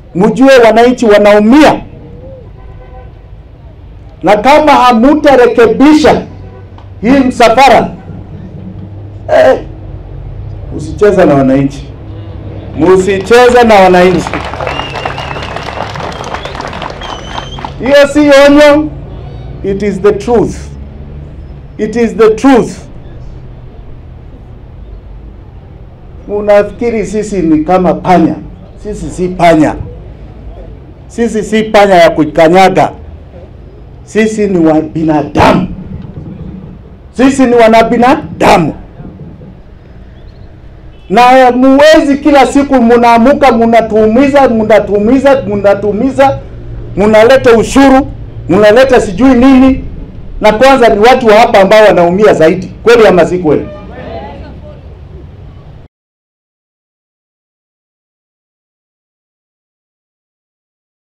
mjue wananchi wanaumia, na kama hamutarekebisha hii msafara eh, usicheza na wananchi, musicheza na wananchi. Hiyo si onyo, it is the truth. It is the truth. Unafikiri sisi ni kama panya? Sisi si panya, sisi si panya ya kukanyaga. Sisi ni wa binadamu, sisi ni wanabinadamu, na muwezi kila siku munaamuka munatuumiza, munatuumiza, munatuumiza, munaleta ushuru, munaleta sijui nini, na kwanza ni watu wa hapa ambao wanaumia zaidi. Kweli ama si kweli?